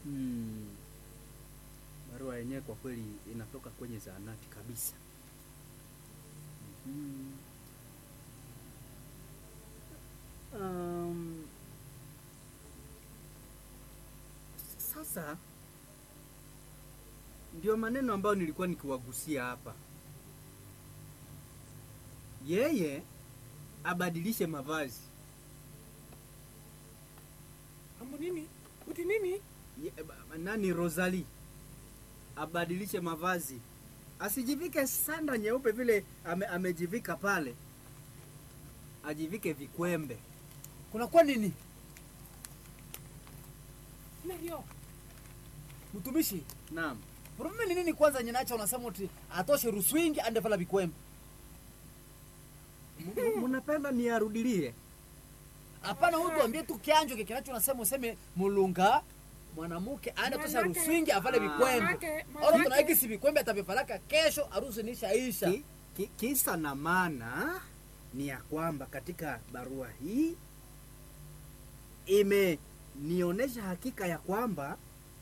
Hmm. Barua yenyewe kwa kweli inatoka kwenye zahanati kabisa. Mhm. Um, sasa ndio maneno ambayo nilikuwa nikiwagusia hapa. Yeye abadilishe mavazi. Ambo nini? Uti nini? Ye, ba- nani Rosalie abadilishe mavazi, asijivike sanda nyeupe vile ame, amejivika pale, ajivike vikwembe. kunakuwa nini Ndio. mtumishi Naam, probleme ni nini kwanza nyenacha unasema uti atoshe ruswingi ande vala vikwembe M- m- munapenda niarudilie? hapana huyu tuambie tu kianjo kinacho unasema useme mulunga mwanamke aende tosha Manake- ruswingi avale Ah. vikwembe Manake- oro manake- tunaikisi vikwembe atavipalaka kesho harusi nishaisha Ki, ki, kisa na maana ni ya kwamba katika barua hii imenionyesha hakika ya kwamba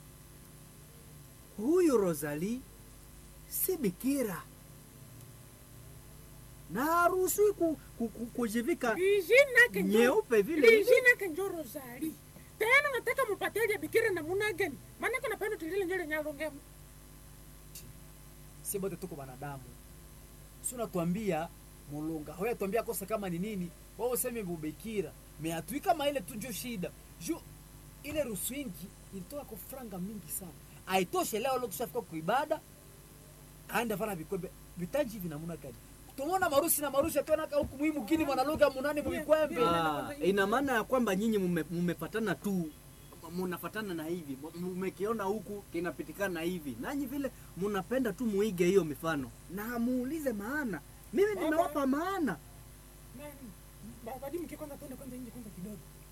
huyu Rosalie si bikira na haruhusiwi ku, ku, ku, kujivika Lijina ke njo- nyeupe vile hivi. Lijina ke njo Rosali. Tena nataka mupatie bikira namuna gani? Maana kuna pendo tulile njo lenye alongea. si bote tuko wanadamu si unatuambia mulunga hoya tuambia kosa kama ni nini wao useme bubekira meatui kama ile tu njo shida ju ile ruswingi ilitoka kwa franga mingi sana aitoshe leo leo tushafika kuibada aenda vana vikwembe vitanji vinamuna gani tumona marusi na marusi atonaka huku muhimu kini mwanaluga munani muvikwembe Yeah. Ah, ina maana ya kwamba nyinyi mume- mumefatana tu munafatana na hivi mu- mumekiona huku kinapitikana hivi nanyi vile munapenda tu muige hiyo mifano na muulize maana mimi nimewapa maana Nani? Babadi mke kwanza twende kwanza nje kwanza kidogo.